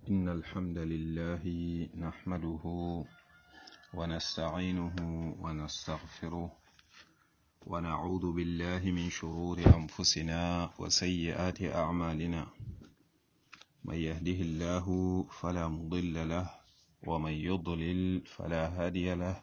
إن الحمد لله نحمده ونستعينه ونستغفره ونعوذ بالله من شرور أنفسنا وسيئات أعمالنا من يهده الله فلا مضل له ومن يضلل فلا هادي له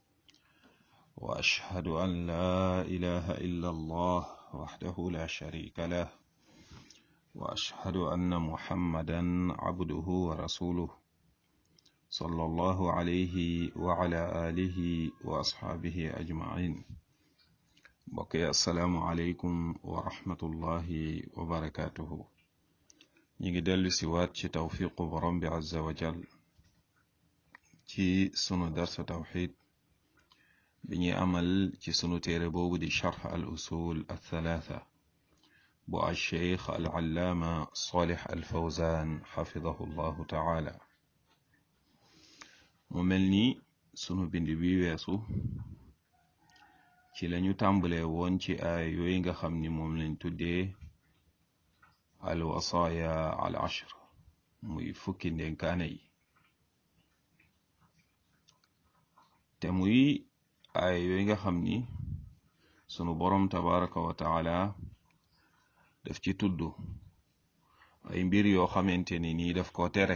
وأشهد أن لا إله إلا الله وحده لا شريك له وأشهد أن محمدا عبده ورسوله صلى الله عليه وعلى آله وأصحابه أجمعين بقي السلام عليكم ورحمة الله وبركاته نيجي دل سوات شي توفيق برم عز وجل ci sunu darsa tawxid bi ñuy amal ci sunu téere boobu di charx al usul althalatha bu alcheikh al allaama salih al fawzan xafidahu llahu taala mu mel ni sunu bind bi weesu ci lañu tàmbalee woon ci aay yooyu nga xam ni moom lañ tuddee al wasaaya al ashr muy fukki ndénkaane yi te muy ay yooyu nga xam ni sunu borom tabaraka wa taala daf ci tudd ay mbir yoo xamante ni nii daf ko tere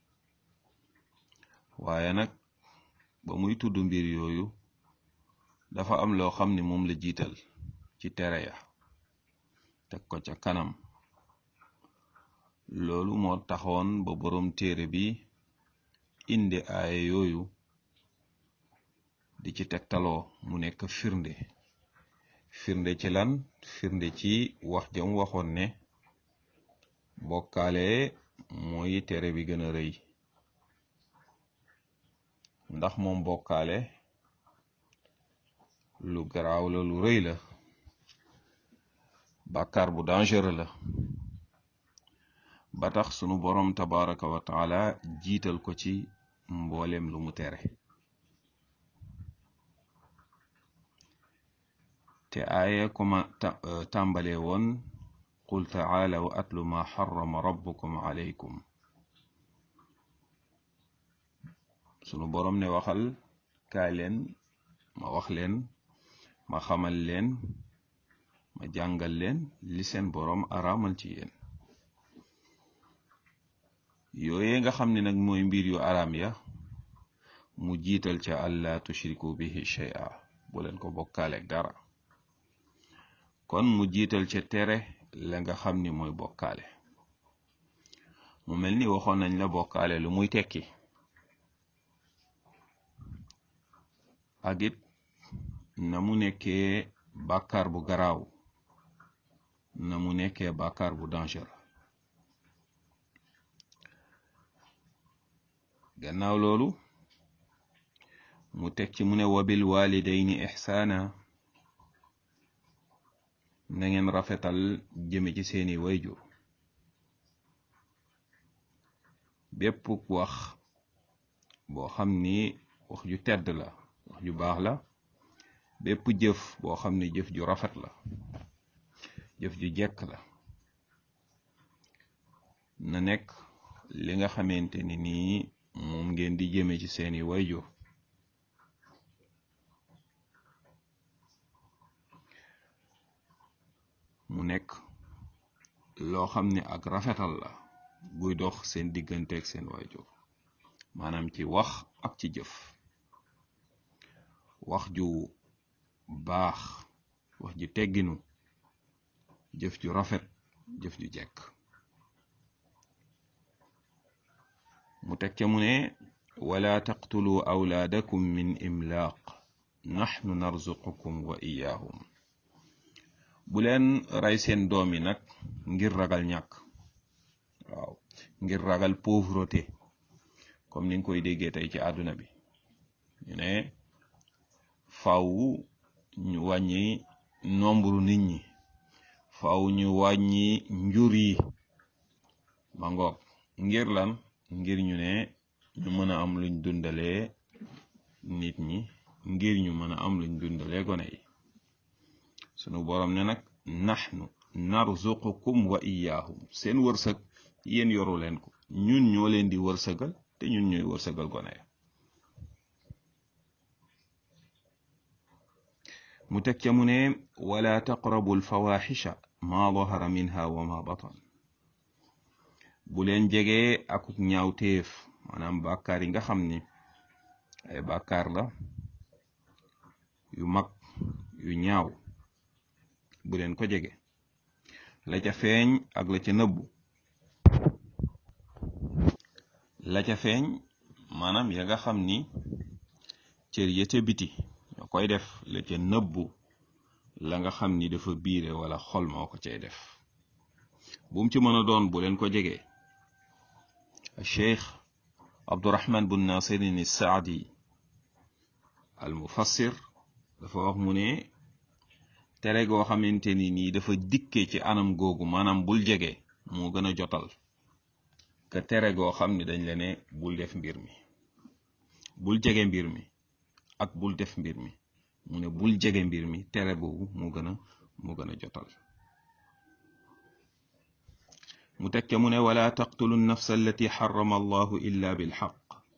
waaye nag ba muy tudd mbir yooyu dafa am loo xam ni moom la jiital ci tere ya teg ko ca kanam loolu moo taxoon ba borom téere bi indi aaya yooyu di ci tegtaloo mu nekk firnde firnde ci lan firnde ci wax jam waxoon ne bokkaale mooy tere bi gën a rëy ndax moom bokkaale lu garaaw la lu rëy la bàkkaar bu dangereux la ba tax sunu boroom tabaraka wa taala jiital ko ci mbooleem lu mu tere te aaya kuma tàmbale woon qul taalaw atlu ma xarama rabbukum alaykum sunu boroom ne waxal kaay leen ma wax leen ma xamal leen ma jàngal leen li seen boroom araamal ci yéen yooye nga xam ne nag mooy mbir yu araam ya mu jiital ca allaa tushriku bihi shay'a bu leen ko bokkaale dara kon mu jiital ca tere la nga xam ni mooy bokkaale mu mel ni waxoon nañ la bokkaale lu muy tekki ak it na mu nekkee bàkkaar bu garaaw na mu nekkee bàkkaar bu danger gannaaw loolu mu teg ci mu ne wabil walidayni ixsaana na ngeen rafetal jëme ci seeni wayjur bépp wax boo xam ni wax ju tedd la wax ju baax la bépp jëf boo xam ni jëf ju rafet la jëf ju jekk la na nekk li nga xamante ni nii moom ngeen di jëme ci seeni wayjur mu nekk loo xam ne ak rafetal la guy dox seen digganteeg seen waajur maanaam ci wax ak ci jëf wax ju baax wax ju tegginu jëf ju rafet jëf ju jekk mu teg ca mu ne wala taqtulu awlaadakum min imlaaq naxnu narzuqukum wa iyaahum bu leen rey seen doom yi nag ngir ragal ñàkk waaw ngir ragal pauvreté comme ni nga koy déggee tey ci àdduna bi ñu ne faw ñu wàññi nombre nit ñi faw ñu wàññi njur yi ma ngoog ngir lan ngir ñu ne ñu mën a am luñ dundalee nit ñi ngir ñu mën a am luñ dundalee gone yi sunu borom ne nag naxnu narzuqukum wa iyaahum seen wërsëg yéen yoru leen ko ñun ñoo leen di wërsëgal te ñun ñooy wërsëgal gone ya mu teg ca mu ne wala taqrabu alfawaxisha ma dahara minha wa ma batan bu leen jegee akuk ñaawteef maanaam bàkkaar yi nga xam ni ay bàkkaar la yu mag yu ñaaw bu leen ko jege la ca feeñ ak la ca nëbbu la ca feeñ maanaam ya nga xam ni cër ya ca biti ñoo koy def la ca nëbbu la nga xam ni dafa biire wala xol moo ko cay def bu mu ci mën a doon bu leen ko jege cheikh abdurahman bun nasirin saadi al mufassir dafa wax mu ne tere goo xamante ni nii dafa dikke ci anam googu maanaam bul jege moo gën a jotal ka tere goo xam ni dañ la ne bul def mbir mi bul jege mbir mi ak bul def mbir mi mu ne bul jege mbir mi tere boobu moo gën a moo gën a jotal mu teg ca mu ne wala taqtulu nafsa allati xarama allahu illa bilxaq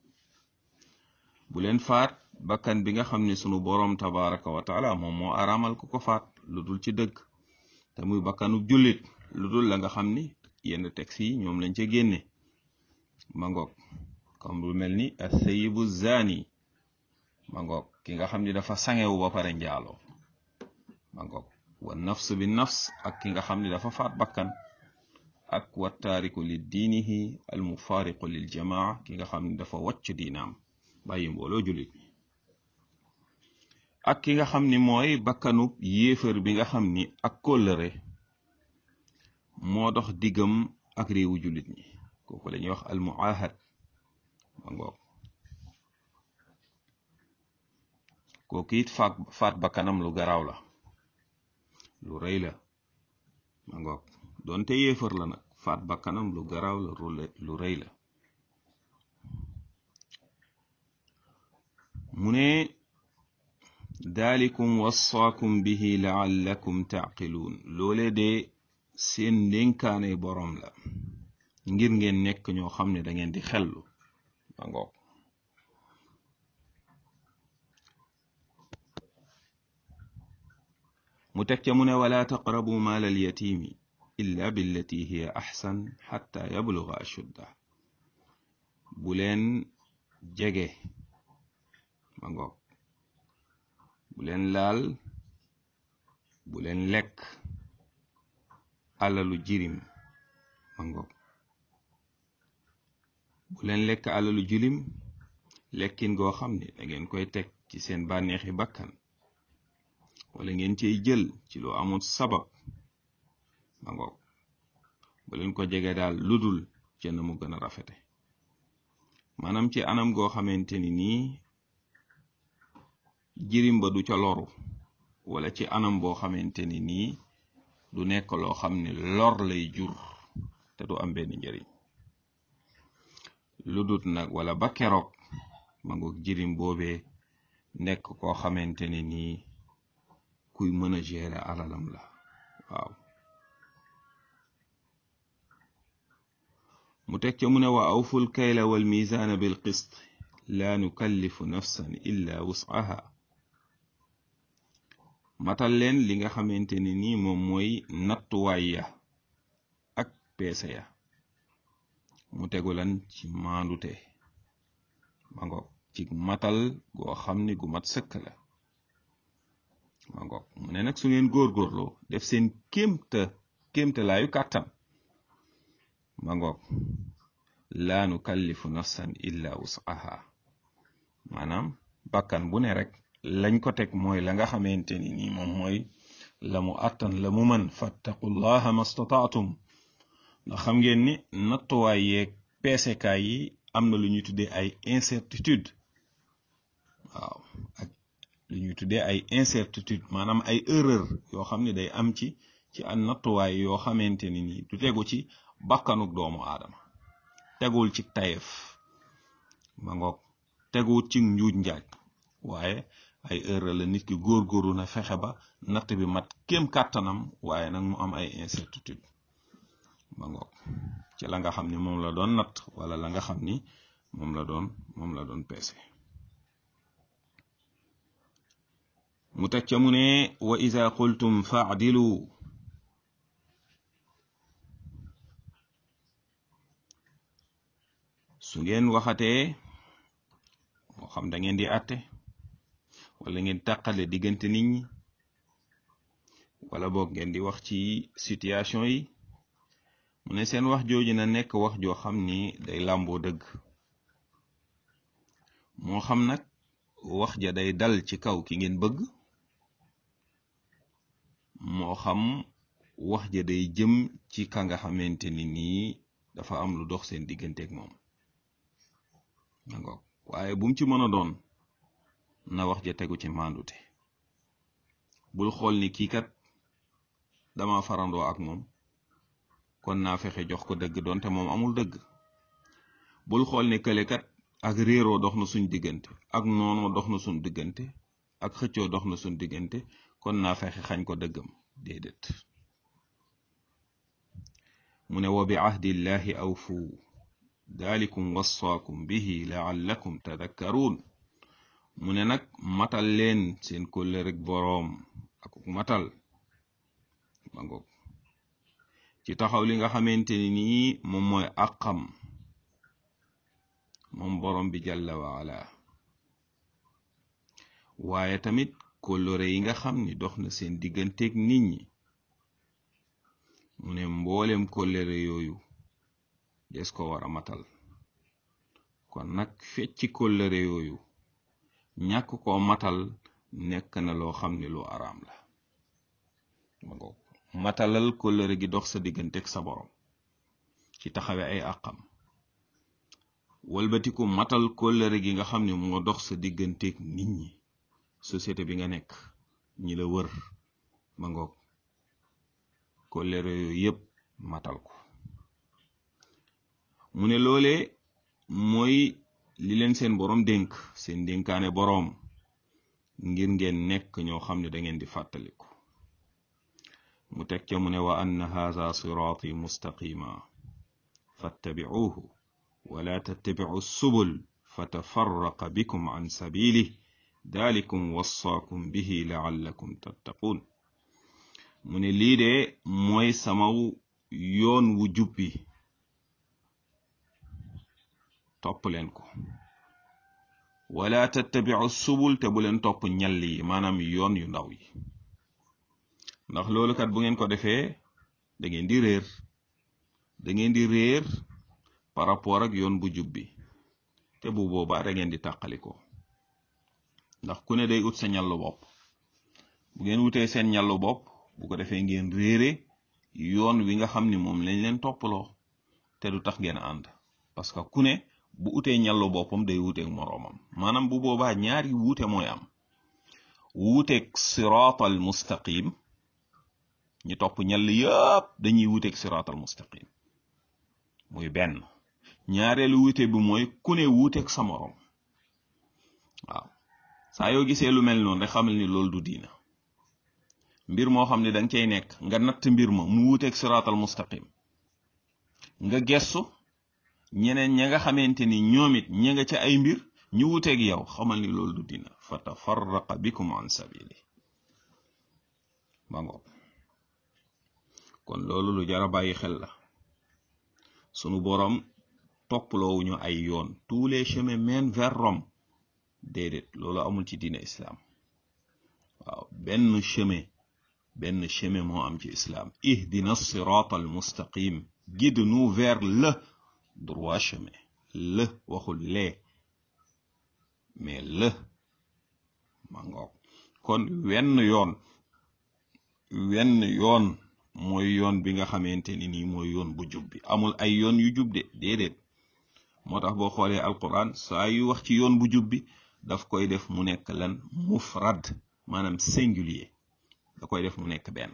bu leen faat bakkan bi nga xam ne sunu boroom tabaraka wa taala moom moo araamal ko ko faat lu dul ci dëgg te muy bakkanu jullit lu dul la nga xam ni yenn texte yi ñoom lañ ca génne ma ngoog comme lu mel ni asayibu zani ma ngoog ki nga xam ni dafa sangewu ba pare njaaloo ma ngoog wa nafs bi nafs ak ki nga xam ni dafa faat bakkan ak wa taariku li diinihi al mufaariqu lil jamaa ki nga xam ni dafa wàcc diinaam bàyyi mbooloo jullit ñi ak ki nga xam ni mooy bakkanub yéefar bi nga xam ni ak kóllëre moo dox diggam ak réewu jullit ñi kooku la ñuy wax al muahad ma ngoog kooku it faat faat bakkanam lu garaaw la lu rëy la ma ngoog doonte yéefar la nag faat bakkanam lu garaaw la lu rëy la mu ne daalikum wassaakum bihi laallakum taaqiluun loole de seen ndénkaane boroom la ngir ngeen nekk ñoo xam ne da ngeen di xellu ma ngoog mu teg ca mu ne wala taqrabu maal al yatimi illa billati hiya axsan xatta yabluga ashudda bu leen jege ma ngoog bu leen laal bu leen lekk alalu jirim ma ngoog bu leen lekk alalu jirim lekkin goo xam ne da ngeen koy teg ci seen bànneexi bakkan wala ngeen ciy jël ci lu amul sabab ma ngoog bu leen ko jege daal ludul ca na mu gën a rafete maanaam ci anam goo xamante ni nii jirim ba du ca loru wala ci anam boo xamante ni nii du nekk loo xam ne lor lay jur te du am benn njëriñ lu dut nag wala ba keroog ma ngoog jirim boobee nekk koo xamante ni nii kuy mën a gérer alalam la waaw mu teg ca mu ne wa awful kayla wal mizaana bil qist laa nukallifu nafsan illa wus'aha matal leen li nga xamante ne nii moom mooy nattuwaay ya ak peese ya mu tegu lan ci maandute ma ngoog ci matal goo xam ni gu mat sëkk la ma ngoog mu ne nag su ngeen góorgóorloo def seen kéemta kéemta laayu kàttan ma ngoog laa nukallifu nafsan illa wus'aha maanaam bakkan bu ne rek lañ ko teg mooy la nga xamante ni nii moom mooy la mu àttan la mu mën fattaqullaha mastataatum ndax xam ngeen ni nattuwaay yeeg peesekaay yi am na lu ñuy tuddee ay incertitude waaw ak lu ñuy tuddee ay incertitude maanaam ay erreur yoo xam ne day am ci ci an nattuwaay yoo xamante ni nii du tegu ci bakkanuk doomu aadama tegul ci tayef ma ngoog teguwut ci njuuj njaaj waaye ay erreur la nit ki góorgóorlu na fexe ba natt bi mat kéem kàttanam waaye nag mu am ay incertitude ma ngoog ca la nga xam ni moom la doon natt wala la nga xam ni moom la doon moom la doon peese mu teg ca mu ne wa ida qultum faadilu su ngeen waxatee moo xam da ngeen di àtte wala ngeen tàqale diggante nit ñi wala boog ngeen di wax ci situation yi mu ne seen wax jooju na nekk wax joo xam ni day làmboo dëgg moo xam nag wax ja day dal ci kaw ki ngeen bëgg moo xam wax ja day jëm ci ka nga xamante ni nii dafa am lu dox seen digganteeg moom nangoog waaye bu mu ci mën a doon na wax ja tegu ci mandute bul xool ni kii kat dama farandoo ak moom kon naa fexe jox ko dëgg doonte moom amul dëgg bul xool ni kële kat ak réeroo dox na suñ diggante ak noonoo dox na suñ diggante ak xëccoo dox na suñ diggante kon naa fexe xañ ko dëggam déedéet mu ne wa bi ahdillahi awfu dalikum wassaakum bihi laallakum tadakkaruun mu ne nag matal leen seen kóllëreg boroom ak matal ma ngoog ci taxaw li nga xamante ni nii moom mooy àqam moom borom bi jalla waala waaye tamit kóllëre yi nga xam ni dox na seen digganteeg nit ñi mu ne mboolem kóllëre yooyu des ko war a matal kon nag fecci kóllëre yooyu ñàkk koo matal nekk na loo xam ne lu araam la ma ngoog matalal kóllëre gi dox sa digganteeg sa borom ci taxawe ay àqam walbatiku matal kóllëre gi nga xam ne moo dox sa digganteeg nit ñi société bi nga nekk ñi la wër ma ngoog kóllëre yooyu yépp matal ko mu ne loolee mooy li leen seen boroom dénk seen dénkaane boroom ngir ngeen nekk ñoo xam ne da ngeen di fàttaliku mu teg ca mu ne wa anna haza siraati mustaqima fattabicuuhu wala tattabicu subul fatafarraqa bikum an sabilih dalikum wassaakum bihi laallakum tattaquun mu ne lii de mooy samaw yoon wu jubbi topp leen ko wala tattabicu subul te bu leen topp ñall yi maanaam yoon yu ndaw yi ndax loolu kat bu ngeen ko defee da ngeen di réer da ngeen di réer par rapport ak yoon bu jubbi te bu boobaa da ngeen di tàqaliko ndax ku ne day ut sa ñallu bopp bu ngeen wutee seen ñallu bopp bu ko defee ngeen réere yoon wi nga xam ni moom lañ leen toppaloo te du tax ngeen ànd parce que ku ne bu utee ñallu boppam day wuteeg moroomam maanaam bu boobaa ñaari wuute mooy am wuuteeg siraatal mustaqim ñi topp ñall yëpp dañuy wuteeg siraatal mustaqim muy benn ñaareelu wuute bi mooy ku ne wuuteeg sa moroom waaw saa yoo gisee lu mel noonu rek xamal ni loolu du diina mbir moo xam ne danga cay nekk nga natt mbir ma mu wuuteeg siraatal mustaqim nga gestu ñeneen ña nga xamante ni ñoom it ña nga ca ay mbir ñu wuteeg yow xamal ni loolu du diina fa tafarraqa bikum an sabili ba ngoog kon loolu lu jara bàyyi xel la sunu boroom topploowuñu ay yoon tous les chemins mènent vers Rome déedéet loolu amul ci diine islam waaw benn chemin benn chemin moo am ci islam ihdina sirata al mustaqim guide-nous vers le droit chemin le waxul lee mais le ma ngoog kon wenn yoon wenn yoon mooy yoon bi nga xamante ni nii mooy yoon bu jub bi amul ay yoon yu jub de déedéet moo tax boo xoolee alquran saa yu wax ci yoon bu jub bi daf koy def mu nekk lan mufrad maanaam singulier da koy def mu nekk benn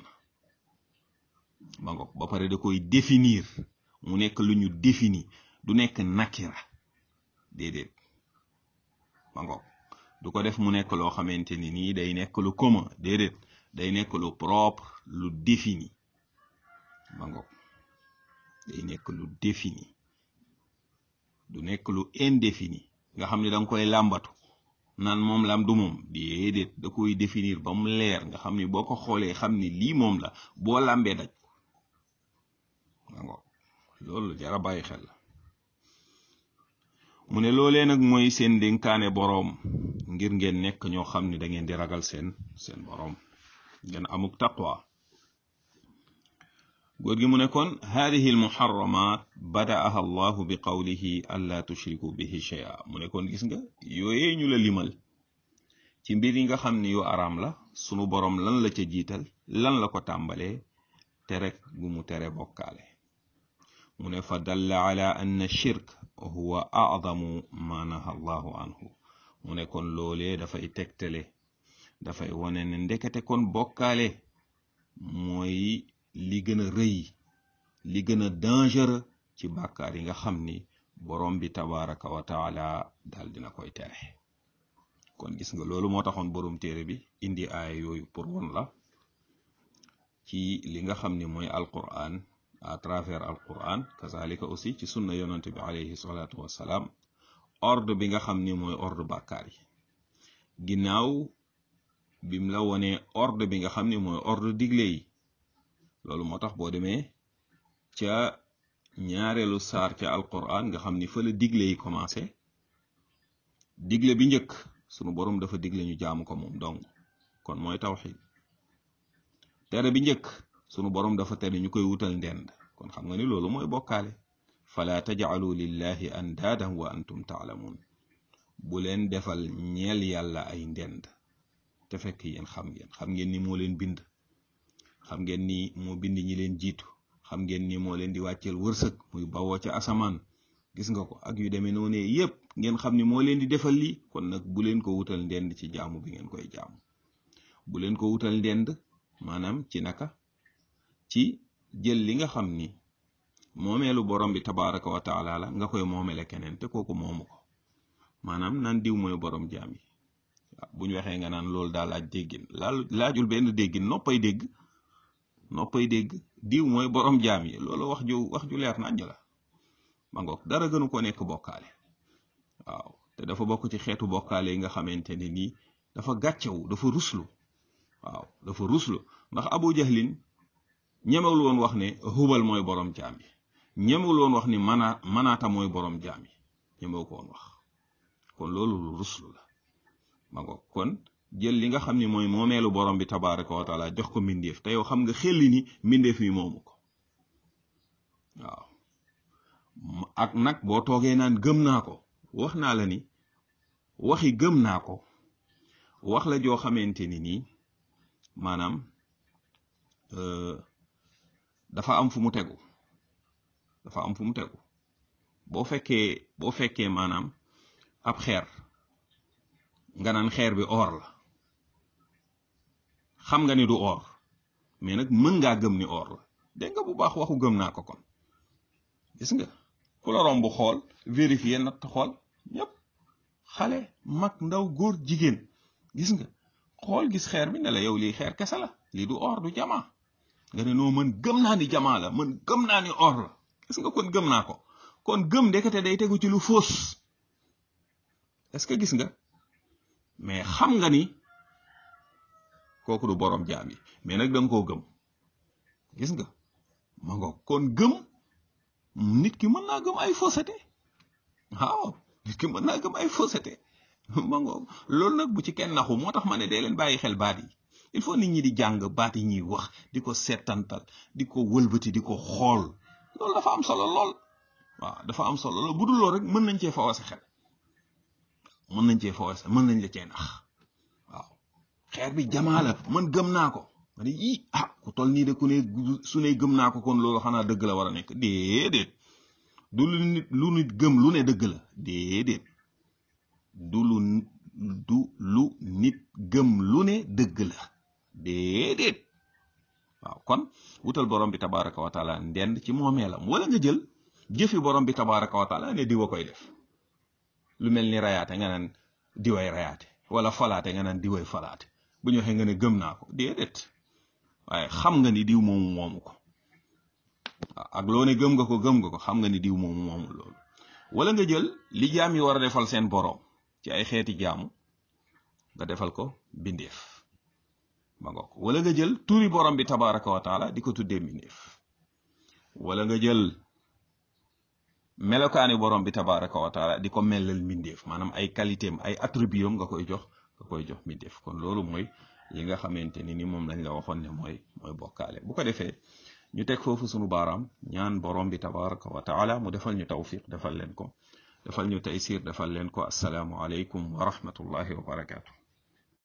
ma ngoog ba pare da koy définir mu nekk lu ñu défini du nekk nakira déedéet ma ngoog du ko def mu nekk loo xamante ni nii day nekk lu commun déedéet day nekk lu propre lu défini ma ngoog day nekk lu défini du nekk lu indéfini nga xam ne da nga koy làmbatu naan moom lam du moom déedéet da koy définir ba mu leer nga xam ni boo ko xoolee xam ni lii moom la boo làmbee daj ko loolu jara bàyyi xel la mu ne loolee nag mooy seen dénkaane boroom ngir ngeen nekk ñoo xam ne da ngeen di ragal seen seen boroom ngeen amuk taqwa góor gi mu ne kon hadihi almuharramat badaaha allahu bi qawlihi an la tushriku bihi shay'a mu ne kon gis nga yooyee ñu la limal ci mbir yi nga xam ne yu araam la sunu boroom lan la ca jiital lan la ko tàmbalee te rek gu mu tere bokkaale mu ne fa dalla ala anna shirk huwa a'zamu ma naha allahu anhu mu ne kon loolee dafay tegtale dafay wone ne ndekete kon bokkaale mooy li gën a rëy li gën a dangereux ci bàkkaar yi nga xam ni borom bi tabaraka wa taala daal dina koy tere kon gis nga loolu moo taxoon borom téere bi indi aaya yooyu pour won la ci li nga xam ni mooy alquran à travers alquran kazalika aussi ci sunna yonante bi alayhi salatu wassalaam ordre bi nga xam ni mooy ordre bàkkaar yi ginnaaw bim la wonee ordre bi nga xam ni mooy ordre digle yi loolu moo tax boo demee ca ñaareelu saar ca alquran nga xam ni fa la digle yi commencé digle bi njëkk sunu borom dafa digle ñu jaamu ko moom dong kon mooy tawxid tere bi njëkk sunu borom dafa tere ñu koy wutal ndend kon xam nga ni loolu mooy bokkaale fala tajcalu lillahi andaadan wa antum taalamuun bu leen defal ñeel yàlla ay ndend te fekk yéen xam ngeen xam ngeen ni moo leen bind xam ngeen ni moo bind ñi leen jiitu xam ngeen ni moo leen di wàcceel wërsëg muy bawoo ca asamaan gis nga ko ak yu demee noonu yépp ngeen xam ni moo leen di defal lii kon nag bu leen ko wutal ndend ci jaamu bi ngeen koy jaamu bu leen ko wutal ndend maanaam ci naka ci jël li nga xam ni moomeelu borom bi tabaraka wa taala la nga koy moomele keneen te kooku moomu ko maanaam naan diw mooy borom jaam yi waaw bu ñu waxee nga naan loolu daal laaj déggin laal laajul benn déggin noppay dégg noppay dégg diw mooy borom jaam yi loolu wax ju wax ju leer nañ la ma ngoog dara gënu ko nekk bokkaale waaw te dafa bokk ci xeetu bokkaale yi nga xamante ne nii dafa gàccewu dafa ruslu waaw dafa ruslu ndax abu jahlin ñemewul woon wax ne hubal mooy borom jaam yi ñemewul woon wax ni mana manaata mooy borom jaam yi ñemewu ko woon wax kon loolu lu ruslu la ma ngoog kon jël li nga xam ni mooy moomeelu borom bi tabaraka wa taala jox ko mbindeef te yow xam nga xelli ni mbindeef mi moomu ko waaw ak nag boo toogee naan gëm naa ko wax naa la ni waxi gëm naa ko wax la joo xamante ni nii maanaam dafa am fu mu tegu dafa am fu mu tegu boo fekkee boo fekkee maanaam ab xeer nga naan xeer bi or la xam nga ni du or mais nag mën ngaa gëm ni or la dégg nga bu baax waxu gëm naa ko kon gis nga ku la romb xool vérifier natt xool ñëpp xale mag ndaw góor jigéen gis nga xool gis xeer bi ne la yow lii xeer kese la lii du or du jamaa nga ne noo mën gëm naa ni jamaa la mën gëm naa ni or la gis nga kon gëm naa ko kon gëm ndekete day tegu ci lu fóos est-ce que gis nga mais xam nga ni kooku du borom jaam yi mais nag da nga koo gëm gis nga ma nga kon gëm nit ki mën naa gëm ay fausseté waaw nit ki mën naa gëm ay fausseté ma nga loolu nag bu ci kenn naxu moo tax ma ne dee leen bàyyi xel baat yi il faut nit ñi di jàng baat yi ñuy wax di ko seetantal di ko wëlbati di ko xool loolu dafa am solo lool waaw dafa am solo lool bu dul lool rek mën nañ cee fawase xel mën nañ cee fawase mën nañ la cee nax waaw xeer bi jamaa la man gëm naa ko ma ne ii ah ku tol nii de ku ne su ne gëm naa ko kon loolu xanaa dëgg la war a nekk déedéet du lu nit lu nit gëm lu ne dëgg la déedéet du lu du lu nit gëm lu ne dëgg la déedéet waaw kon wutal borom bi tabaraka wa taala ndend ci moomeelam wala nga jël jëfi borom bi tabaraka wa taala ne diwa koy def lu mel ni rayaate nga naan diway rayaate wala falaate nga naan diway falaate bu ñu waxee nga ne gëm naa ko déedéet waaye xam nga ni diw moomu moomu ko ak loo ne gëm nga ko gëm nga ko xam nga ni diw moomu moomul loolu wala nga jël li jaam yi war a defal seen boroom ci ay xeeti jaamu nga defal ko bindeef ma nga ko wala nga jël turi borom bi tabaraka wa taala di ko tuddee bindeef wala nga jël melokaani borom bi tabaraka wa taala di ko mellal mbindeef maanaam ay qualité am ay attribut am nga koy jox nga koy jox mbindeef kon loolu mooy li nga xamante ni ni moom lañ la waxoon ne mooy mooy bokkaale bu ko defee ñu teg foofu sunu baaraam ñaan borom bi tabaraka wa taala mu defal ñu tawfiq defal leen ko defal ñu taysir defal leen ko assalaamu aleykum wa rahmatullahi wa barakaatu